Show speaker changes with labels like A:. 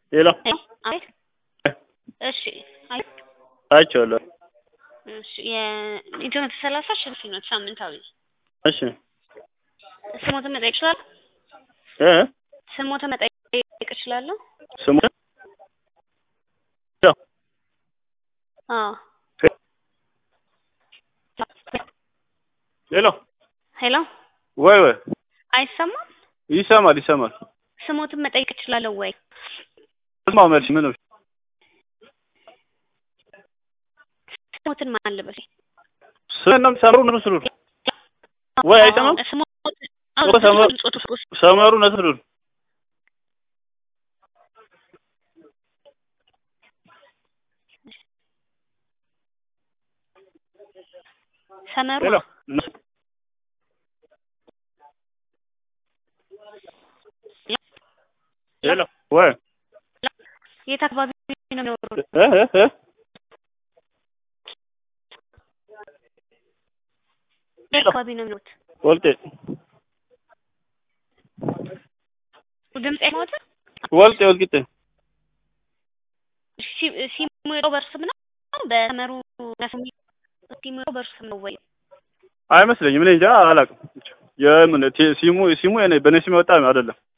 A: ሌላ
B: አቤት። እሺ አይ
A: አይቼዋለሁ።
B: እሺ የኢትዮ መቶ ሰላሳ ሽልሽነት ሳምንታዊ
A: እሺ
B: ስሞትን መጠየቅ እችላለሁ?
A: እ
B: ስሞትን መጠየቅ እችላለሁ?
A: ስሙ
B: አዎ
A: ሌላ
B: ሄሎ
A: ወይ ወይ
B: አይሰማም?
A: ይሰማል ይሰማል።
B: ስሞትን መጠየቅ እችላለሁ ወይ?
A: ስማው መልሽ ምን ነው?
B: ስሞትን ማን ልበል?
A: ስነም ሰሩ ነው ስሩ ወይ አይሰማም?
B: ስሞትን
A: ወደ ሰመሩ ሰመሩ ነስሩ
B: ሰመሩ
A: ሌላ ሌላ ወይ
B: የት አካባቢ ነው የሚኖሩት?
A: እ እ እ
B: የት አካባቢ ነው የሚኖሩት?
A: ወልጤ
B: ድምጽ አይሞት
A: ወልጤ ወልቂጤ
B: ሲሙሮ በርስም ነው በሰመሩ ሲሙሮ በርስም ነው ወይ?
A: አይመስለኝም። እኔ እንጃ አላውቅም። የምን ሲሙ ሲሙ የኔ በኔ ስም የወጣ አይደለም።